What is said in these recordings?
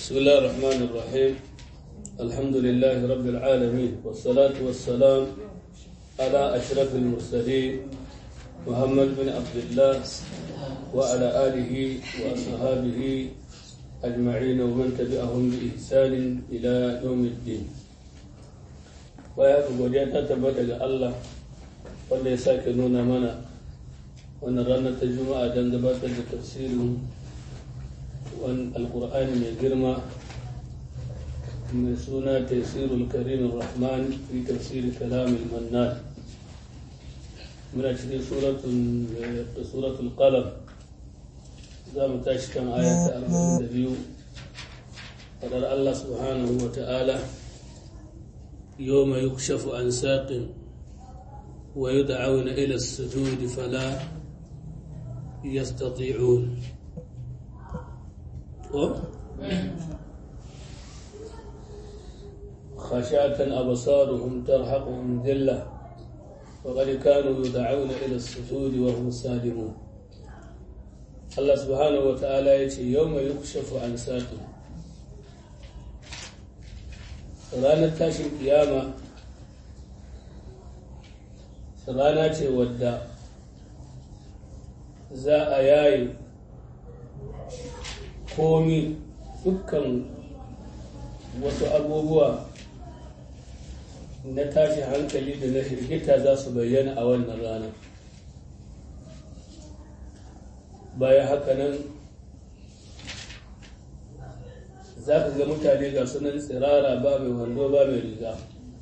بسم الله الرحمن الرحيم الحمد لله رب العالمين والصلاة والسلام على أشرف المرسلين محمد بن عبد الله وعلى آله وأصحابه أجمعين ومن تبعهم بإحسان إلى يوم الدين ويأخذ godiya ta tabbata ga Allah wanda ya sake nuna mana wannan ranar ta juma'a don gabatar da tafsirin alkur'ani mai girma mai suna tafsirul karimin rahman fi tafsiri kalamin mannan muna cikin suratul qalam za mu tashi kan ayata 42 fadar Allah subhanahu wa ta'ala يوم يكشف عن ساق ويدعون إلى السجود فلا يستطيعون خشعة أبصارهم ترهقهم ذلة وقد كانوا يدعون إلى السجود وهم سالمون الله سبحانه وتعالى يتي يوم يكشف عن ساق ranar tashin kiyama rana ce wadda za a yaye komi dukkan wasu abubuwa na tashin hankali da na hirgita za su bayyana a wannan rana bayan haka nan za ka ga mutane ga sunan tsirara ba mai wando ba mai riga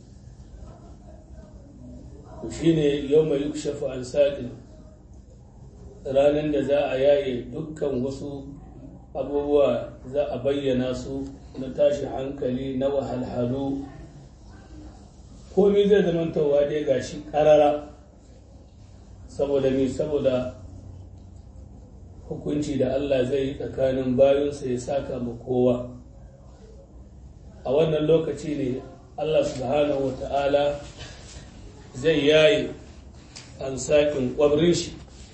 to shi ne yau mai yukshafu an saƙin ranar da za a yaye dukkan wasu abubuwa za a bayyana su na tashi hankali na wahalhalu komi zai zamantowa dai ga shi ƙarara saboda mi saboda hukunci da Allah zai yi tsakanin bayansa ya saka ma kowa a wannan lokaci ne Allah subhanahu wa ta'ala zai yayi an saƙin ƙwabrin shi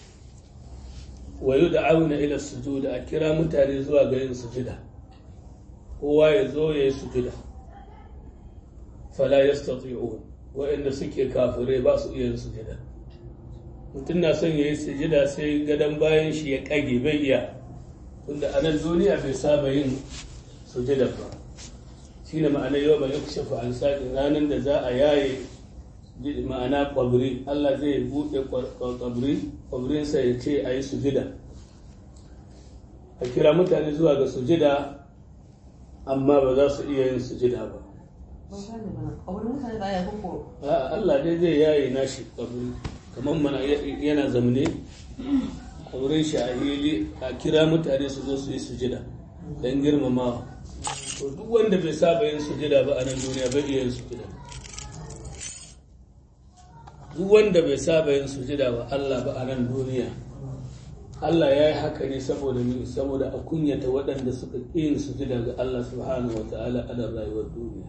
wayo da auna ila sujuda a kira mutane zuwa ga yin sujuda kowa ya zo ya yi sujuda fala yastati'un waɗanda suke kafirai ba su iya yin sujuda mutum na son ya yi sujuda sai gadon bayan shi ya ƙage bai iya tunda a nan duniya bai saba yin sujuda ba shi ne ma'ana yau mai yakushe an saƙin ranar da za a yaye ma'ana ƙwabri Allah zai buɗe ƙwabri ƙwabrinsa ya ce a yi sujida a kira mutane zuwa ga sujida amma ba za su iya yin sujida ba Allah dai zai yaye nashi ƙwabri kamar mana yana zamne ƙwabrin shi a hili a kira mutane su zo su yi sujida don girmamawa to duk wanda bai saba yin sujada ba a nan duniya bai iya yin sujada duk wanda bai saba yin sujada ba Allah ba a nan duniya Allah ya yi haka ne saboda mi saboda a kunyata waɗanda suka ƙi yin sujada ga Allah subhanahu wa ta'ala a nan rayuwar duniya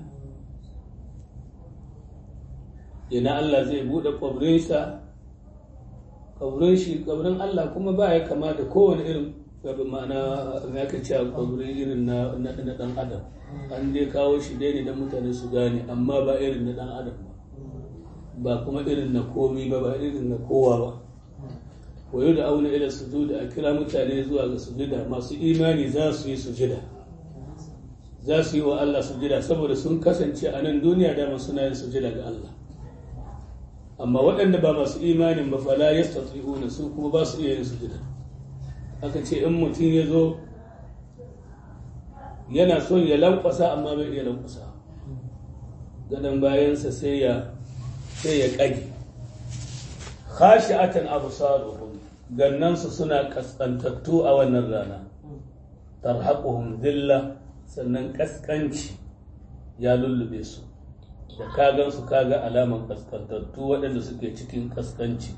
yana Allah zai buɗe ƙwabrinsa ƙwabrin shi ƙwabrin Allah kuma ba ya kama da kowane irin gabi ma'ana ya ka ce kwabri irin na ɗan adam an dai kawo shi dai ne don mutane su gane amma ba irin na ɗan adam ba ba kuma irin na komi ba ba irin na kowa ba wayo da auna ila sujuda a kira mutane zuwa ga sujuda masu imani za su yi sujida za su yi wa Allah sujida saboda sun kasance a nan duniya dama suna yin sujida ga Allah amma waɗanda ba masu imanin ba fala yastati'una su kuma ba su iya yin sujida aka ce in mutum ya zo yana son ya lankwasa amma bai iya lankwasa gadon bayansa sai ya sai ya ƙage khashi'atan absaruhum gannansu suna kaskantattu a wannan rana tarhaquhum dhilla sannan kaskanci ya lullube su da kagansu kaga alaman kaskantattu waɗanda suke cikin kaskanci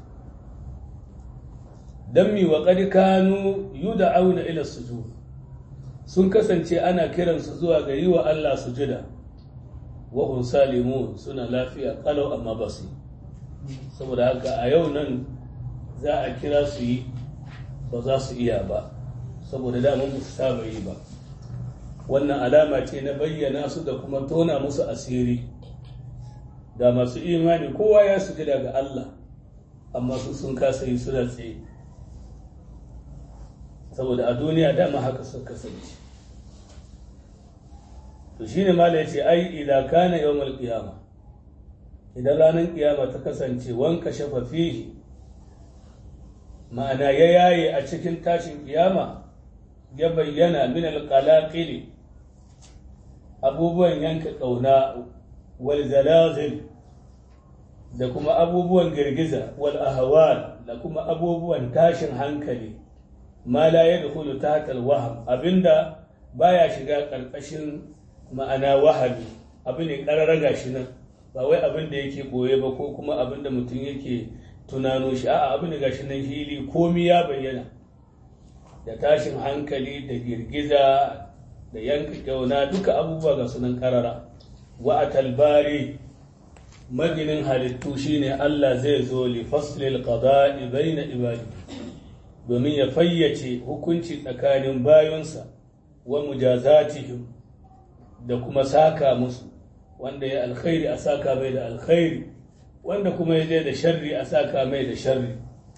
don mi wa kanu yuda auna ila sujud sun kasance ana kiransu zuwa ga yi wa Allah sujuda wa hum salimun suna lafiya kalau amma ba su saboda haka a yau nan za a kira su yi ba za su iya ba saboda dama ba su saba yi ba wannan alama ce na bayyana su da kuma tona musu asiri da masu imani kowa ya sujada ga Allah amma su sun kasa yi suna tsaye saboda a duniya dama haka sun kasance to shine mala yace ai idan kana yawmul qiyama idan ranar kiyama ta kasance wanka shafa fihi ma'ana ya yaye a cikin tashin kiyama ya bayyana min alqalaqili abubuwan yanka kauna wal zalazil da kuma abubuwan girgiza wal ahwal da kuma abubuwan tashin hankali ma la yadkhulu tahta al wahm abinda baya shiga karkashin ma'ana wahabi abu ne kararraga shi nan ba wai abin da yake boye ba ko kuma abin da mutum yake tunano shi a'a abin da gashi nan hili komi ya bayyana da tashin hankali da girgiza da yanka kyauna duka abubuwa ga sunan karara wa atalbari maginin halittu shine Allah zai zo li faslil qada'i baina ibadi domin ya fayyace hukunci tsakanin bayonsa wa mujazatihim da kuma saka musu wanda ya alkhairi a saka mai da alkhairi wanda kuma ya je da sharri a saka mai da sharri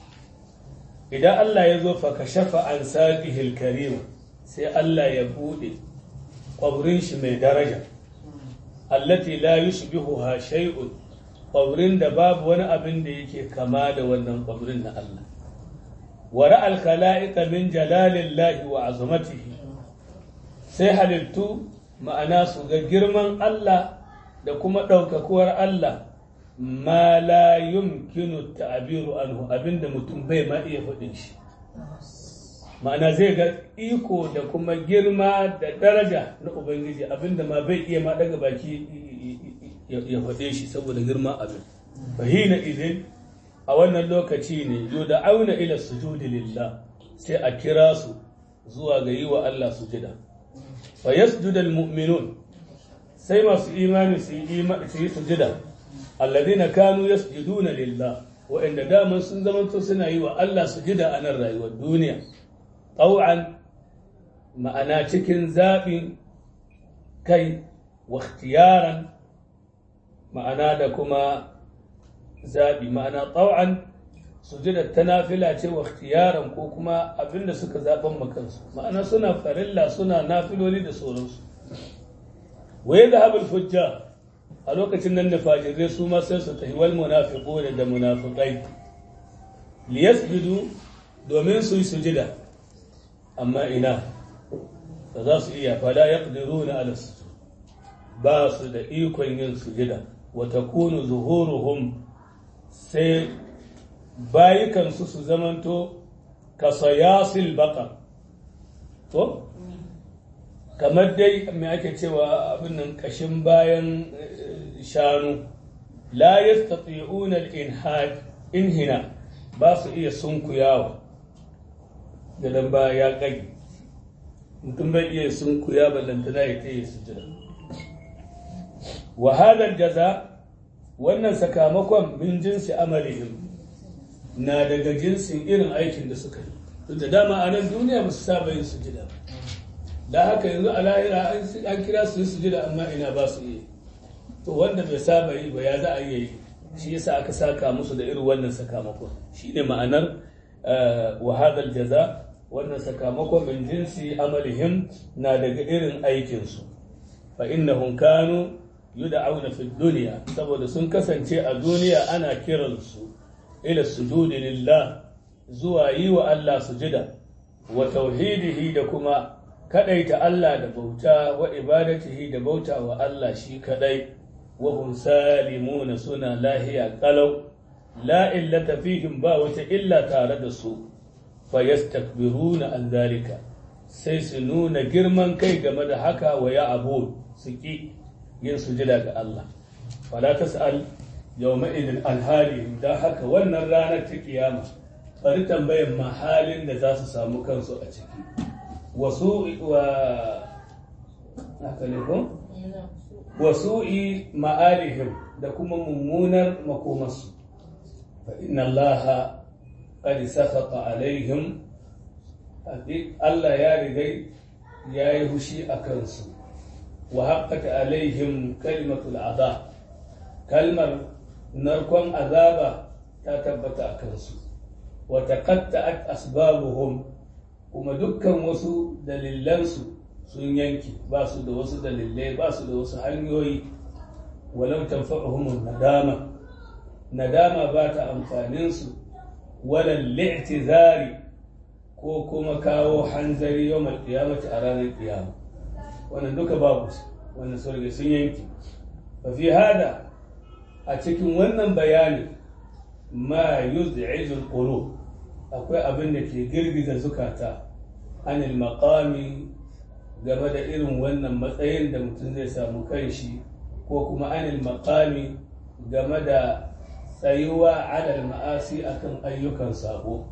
idan Allah ya zo fa kashafa an saqihil karima sai Allah ya bude kwabrin shi mai daraja allati la yushbihuha shay'un kwabrin da babu wani abin da yake kama da wannan kwabrin na Allah wa ra'al khala'iqa min jalalillahi wa azamatihi sai halittu ma'ana su ga girman Allah da kuma ɗaukakuwar Allah ma la yumkinu ta'abiru anhu abinda mutum bai ma iya faɗin shi ma'ana zai ga iko da kuma girma da daraja na ubangiji abinda ma bai iya ma daga baki ya faɗe shi saboda girman abin fahina idin a wannan lokaci ne yau da auna ila sujudi lillah sai a kira su zuwa ga yi wa Allah sujida fa yasjudal mu'minun sai masu imani su yi sujida alladhina kanu yasjuduna lillah wa'anda daman sun zamanto suna yi wa Allah sujida a nan rayuwar duniya tau'an ma'ana cikin zaɓin kai wa ikhtiyaran ma'ana da kuma zaɓi ma'ana tau'an sujudar ta nafila ce wa ikhtiyaran ko kuma abinda suka zaɓen makansu ma'ana suna farilla suna nafiloli da sauransu wa yadda habul fujja a lokacin nan da fajirai su ma sai su tafi wal munafiqu da munafiqai liyasjudu domin su yi sujida amma ina ba za su iya fala yaqdiruna ala sujud ba su da ikon yin sujida wa takunu zuhuruhum sai bayukansu su zamanto kasayasil baqar to kamar dai mai ake cewa abin nan kashin bayan shanu la yastati'una al-inhad inhina ba su iya sunkuyawa da dan ba ya kage mutum bai iya sunkuya ballantana ya tsaye sujada wa hadha jaza wannan sakamakon min jinsi amalihim na daga jinsin irin aikin da suka yi duk da dama a nan duniya ba su saba yin sujada da haka yanzu a lahira an kira su yi sujada amma ina ba su yi to wanda bai saba yi ba ya za a yi shi yasa aka saka musu da irin wannan sakamakon shine ma'anar wahadal jaza wannan sakamakon min jinsi amalihim na daga irin aikinsu fa innahum kanu yud'auna fi dunya saboda sun kasance a duniya ana kiransu ila sujudi lillah zuwa yi wa Allah sujida wa tauhidihi da kuma kadaita Allah da bauta wa ibadatihi da bauta wa Allah shi kadai wa hum salimuna suna lahiya kalau la illata fihim ba wata illa tare da su fa yastakbiruna an zalika sai su nuna girman kai game da haka wa ya abu su ki yin sujida ga Allah fala tas'al yawma idin alhali da haka wannan ranar ta kiyama bari tambayan mahalin da za su samu kansu a ciki wasu wa haka ne ko wasu'i ma'alihim da kuma mummunar makomarsu fa inna allaha qad sakhata alaihim Allah ya rigai ya yi hushi a kansu wa haƙƙata alaihim kalimatul azab kalmar narkon azaba ta tabbata a kansu wa taqatta'at asbabuhum kuma dukkan wasu dalilansu sun yanki ba su da wasu dalilai ba su da wasu hanyoyi walau tanfa'uhum nadama nadama ba ta amfanin su wala li'tizari ko kuma kawo hanzari yawmal qiyamati a ranar qiyama wannan duka babu wannan sun sun yanki fa fi hada a cikin wannan bayani ma yuz'ijul qulub akwai abin da ke girgiza zukata anil maqami game da irin wannan matsayin da mutum zai samu kanshi ko kuma anil maqami game da tsayuwa alal ma'asi akan ayyukan sabo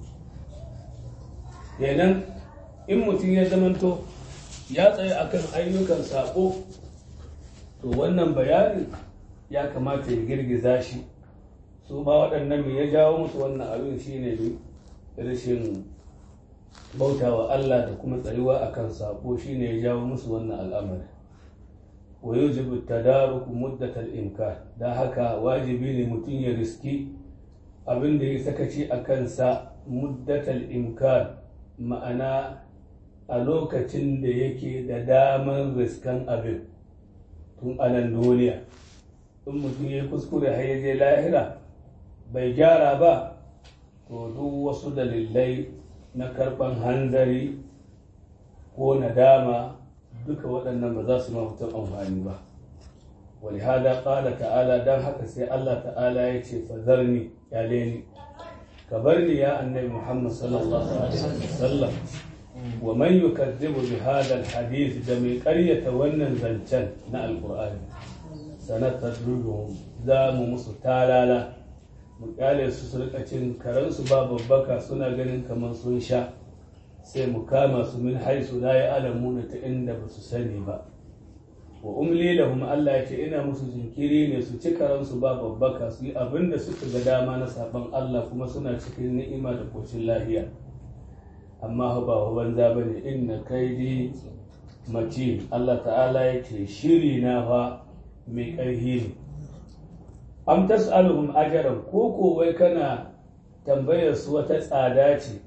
kenan in mutum ya zamanto ya tsaye akan ayyukan sabo to wannan bayanin ya kamata ya girgiza shi su ba waɗannan me ya jawo musu wannan abin shine ne rashin bautawa Allah da kuma tsayuwa akan sabo shine ya jawo musu wannan al'amari wa yujibu tadaruk muddatal imkan da haka wajibi ne mutum ya riski abin da ya sakaci a kansa muddatal imkan ma'ana a lokacin da yake da damar riskan abin tun anan duniya in mutum ya kuskure har ya je lahira bai gyara ba to duk wasu dalilai na karban hanzari ko nadama duka waɗannan ba za su ma mutum amfani ba wani hada ƙala ta'ala don haka sai Allah ta'ala ya ce fazarni ya leni ka bar ni ya annabi Muhammad sallallahu alaihi wasallam wa man yukazzibu bi hada alhadith da mai ƙaryata wannan zancen na alqur'ani sanatadruhum za mu musu talala mu kyale su su rika cin karansu ba babbaka suna ganin kamar sun sha sai mu kama su min haisu la ya alamuna ta inda ba su sani ba wa umli lahum Allah ya ce ina musu jinkiri ne su ci karansu ba babbaka su yi abin da suka ga dama na sabon Allah kuma suna cikin ni'ima da kocin lahiya amma ba wa banza ba ne inna kaidi mace Allah ta'ala ya ce shiri na fa mai ƙarfi ne am tas'aluhum ajran ko ko wai kana tambayar su wata tsada ce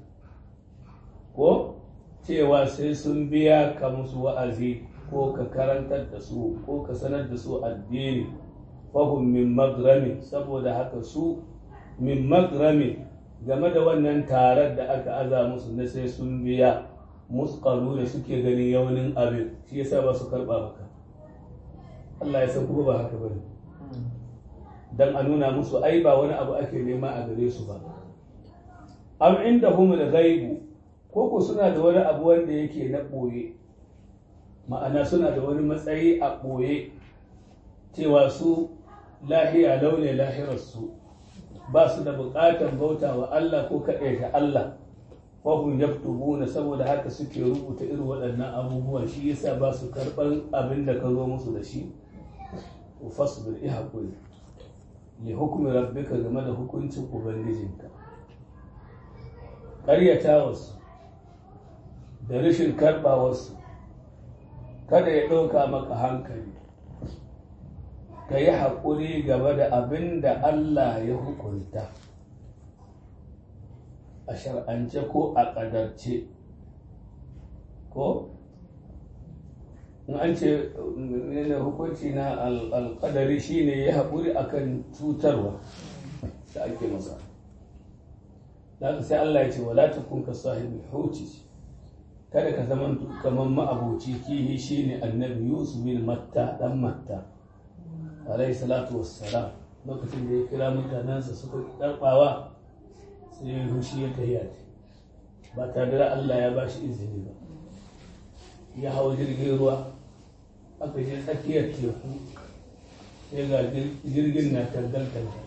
ko cewa sai sun biya ka musu wa'azi ko ka karantar da su ko ka sanar da su addini fahum min magrami saboda haka su min magrami game da wannan tarar da aka aza musu na sai sun biya musqalu da suke ganin yaunin abin shi yasa ba su karba maka Allah ya san kuma ba haka bane dan a nuna musu ai ba wani abu ake nema a gare su ba am inda humul ghaibu ko ko suna da wani abu wanda yake na ɓoye ma'ana suna da wani matsayi a ɓoye cewa su lahiya laune lahirarsu ba su da buƙatar bauta wa Allah ko kaɗaita Allah wahum yaktubuna saboda haka suke rubuta irin waɗannan abubuwan shi yasa ba su karɓar abin da ka zo musu da shi fasbir i haƙuri li hukumi rabbika game da hukuncin ubangijinka ƙaryatawarsu da rashin karɓawarsu kada ya ɗauka maka hankali ka yi haƙuri game da abin da Allah ya hukunta a shar'ance ko a ƙadarce ko in an ce ne hukunci na alƙadari shine ya haƙuri akan cutarwa da ake masa da sai Allah ya ce wala takun ka sahibi huti kada ka zama kamar ma'abuci kihi shine annabi Yusuf bin Matta dan Matta alayhi salatu wassalam lokacin da ya kira mutanensa suka karbawa sai ya hushi ya tafiya ba tare da Allah ya bashi izini ba ya hau jirgin ruwa aka je tsakiyar teku sai ga jirgin na tangal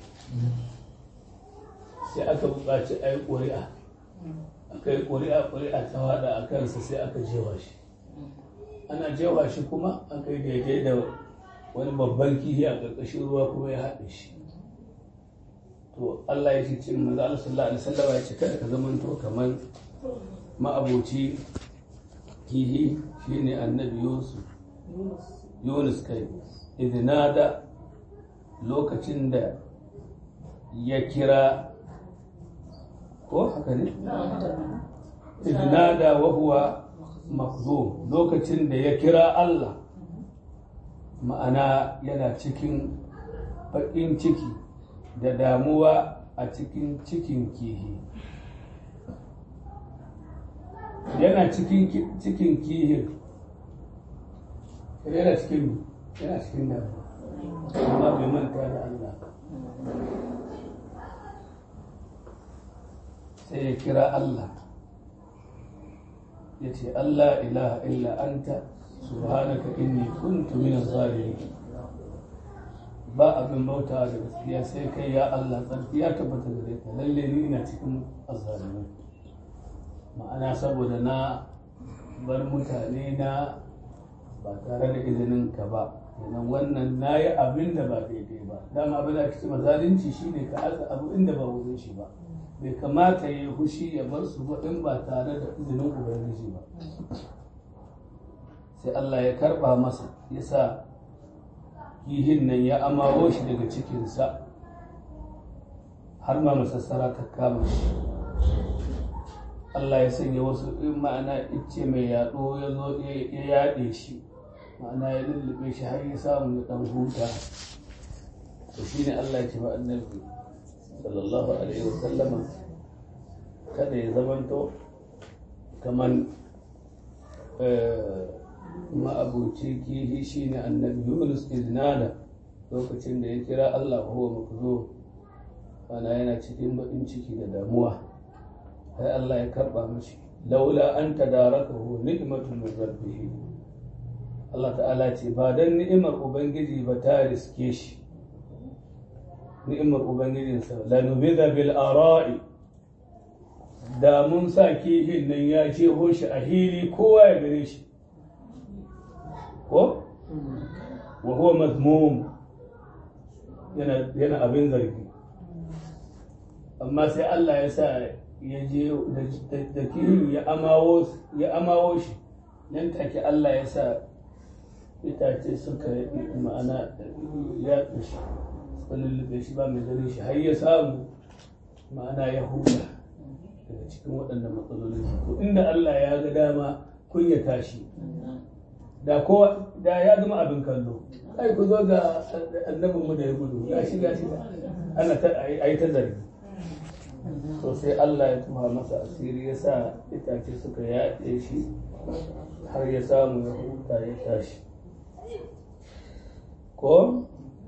sai aka buƙaci a yi ƙuri'a aka yi ƙuri'a ƙuri'a ta haɗa a kansa sai aka jewa shi ana jewa shi kuma aka yi daidai da wani babban kihi a ƙarƙashin ruwa kuma ya haɗe shi to Allah ya ce manzo Allah sallallahu alaihi wasallam ya ce kada ka zama to kamar ma'aboci kihi shine annabi yusuf yunus kai idinada lokacin da ya kira ko haka ne idinada wa huwa makzum lokacin da ya kira Allah ma'ana yana cikin baƙin ciki da damuwa a cikin cikin kihi yana cikin cikin kihin yana cikin yana cikin damuwa amma bai manta da Allah sai ya kira Allah ya ce Allah ilaha illa anta subhanaka inni kuntu min zalimin ba abin bauta da gaskiya sai kai ya Allah tsarki ya tabbata gare ka lalle ni ina cikin azzalimai ma'ana saboda na bar mutane na ba tare da izinin ka ba kenan wannan na yi abin da ba daidai ba dama abin da ake ce zalunci shine ka aza abu inda ba wurin shi ba bai kamata ya yi hushi ya bar su ba in ba tare da izinin ubangiji ba sai Allah ya karba masa ya sa kihin nan ya amawo shi daga cikinsa har ma masassara ta kama shi Allah ya sanya wasu in ma'ana ice mai yaɗo ya zo ya yaɗe shi ma'ana ya lullube shi har ya samu ya ɗan huta to shi ne Allah ya ce ba annabi sallallahu alaihi wa sallama kada ya zamanto kaman ma'abuci kihi shi ne annabi yunus iznada lokacin da ya kira Allah huwa makzo ana yana cikin baƙin ciki da damuwa sai Allah ya karɓa mashi laula an tadarakahu ni'matun min rabbih Allah ta'ala ce ba dan ni'imar ubangiji ba ta riske shi ni'imar ubangijinsa la nubida bil ara'i da mun sa kihin nan ya ce shi a hili kowa ya gare shi ko wa huwa mazmum yana yana abin zargi amma sai Allah ya sa ya je da kihin ya amawo ya amawo shi nan take Allah ya sa itace suka ma'ana ya shi suka lullube shi ba mai ganin shi har ya samu ma'ana ya huta daga cikin waɗannan matsalolin to inda Allah ya ga dama kunyata shi da kowa da ya zama abin kallo ai ku zo ga annabin mu da ya gudu ya shiga shi ana ta ai ta zargi to sai Allah ya tuha masa asiri ya sa itace suka yaɗe shi har ya samu ya huta ya tashi ko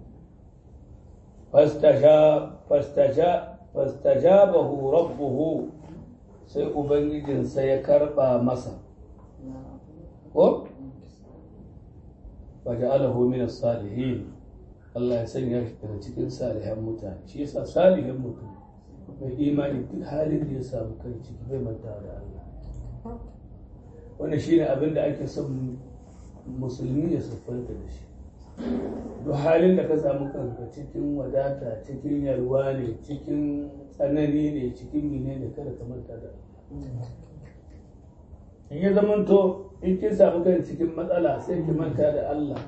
fastajabahu rabbuhu sai ubangijinsa ya karba masa ko faja'alahu min as-salihin Allah ya sanya shi daga cikin salihan mutane shi yasa salihin mutum mai imani duk halin da ya samu kai ciki bai manta da Allah wannan shine abin da ake son musulmi ya siffanta da shi duk halin da ka samu kanka cikin wadata cikin yalwa ne cikin tsanani ne cikin mine ne kada ka manta da in ya zamanto in kin samu kan cikin matsala sai ki manta da Allah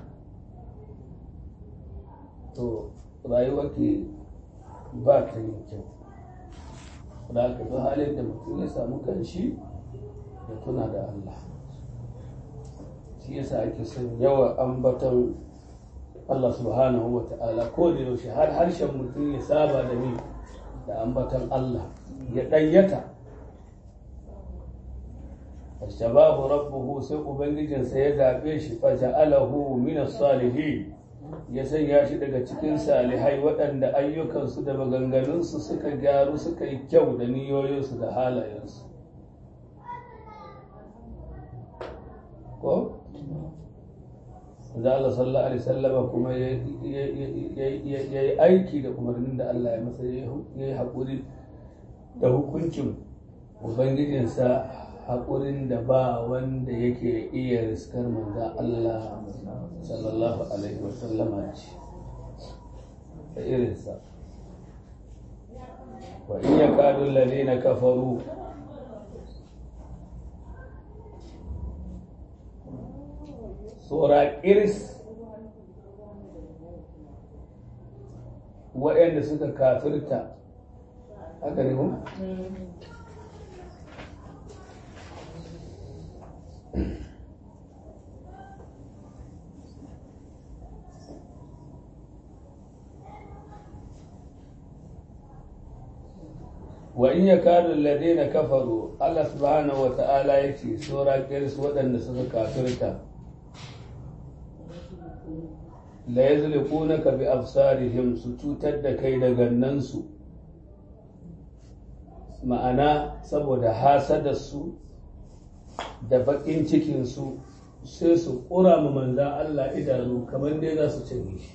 to rayuwarki ba ta yin kyau da aka duk halin da mutum ya samu kanshi ya tuna da Allah shi yasa ake son yawan ambaton Allah subhanahu wa ta'ala ko da yaushe har harshen mutum ya saba da ni da ambatan Allah ya ɗayyata shabahu rabbuhu sai ubangijinsa ya zaɓe shi fa ja'alahu min salihin ya sanya shi daga cikin salihai waɗanda ayyukansu da maganganunsu suka gyaru suka yi kyau da niyoyinsu da halayensu ko da Allah sallallahu alaihi sallama kuma ya yi aiki da umarnin da Allah ya masa ya yi haƙuri da hukuncin ubangijinsa haƙurin da ba wanda yake iya riskar manza Allah sallallahu alaihi wasallama ce da irinsa wa in ya kadun lalina kafaru tsora iris waɗanda suka kafirta haka ne kuma? wa in ya kadu ladina kafaru Allah subhanahu wa ta'ala ya ce tsora kiris waɗanda suka kafirta la yazliqunaka bi absarihim su cutar da kai da gannansu ma'ana saboda hasadarsu da baƙin cikinsu sai su ƙura ma manzan Allah idanu kamar dai za su cinye shi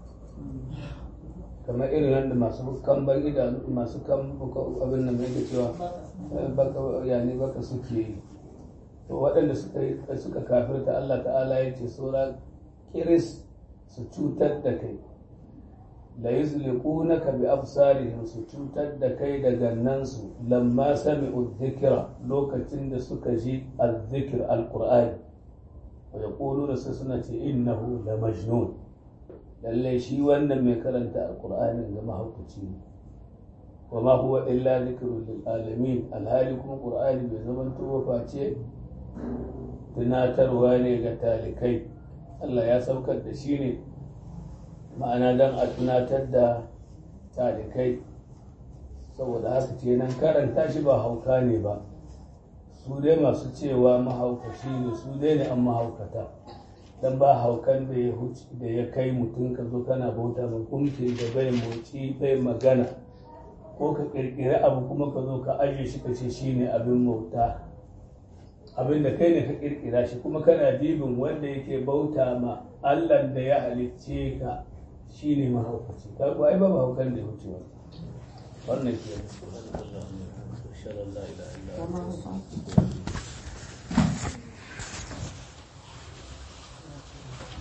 kamar irin yadda masu kamban idanu masu kan abin nan mai cewa baka yani baka suke yi to waɗanda suka suka kafirta Allah ta'ala ya ce saura kiris su cutar da kai la yuzliqunaka bi absarihim su cutar da kai da gannansu lamma sami'u dhikra lokacin da suka ji al-dhikr al-qur'ani wa yaquluna sai suna ce innahu la majnun lalle shi wannan mai karanta al-qur'ani ga mahaukaci ne wa ma huwa illa dhikrun lil alamin alhali kuma qur'ani bai zama to face tunatarwa ne ga talikai Allah ya saukar da shi ne ma'ana don a tunatar da talikai saboda haka ce nan karanta shi ba hauka ne ba su dai masu cewa mahaukaci ne su dai ne an mahaukata don ba haukan da ya da ya kai mutum ka zo kana bauta mai kumce da bai motsi bai magana ko ka kirkiri abu kuma ka zo ka ajiye shi ka ce shi ne abin bauta abin da kai ne ka kirkira shi kuma kana dibin wanda yake bauta ma Allah da ya halicce ka shi ne mahaukaci ka ba ai ba mahaukan da ya wuce wa wannan ke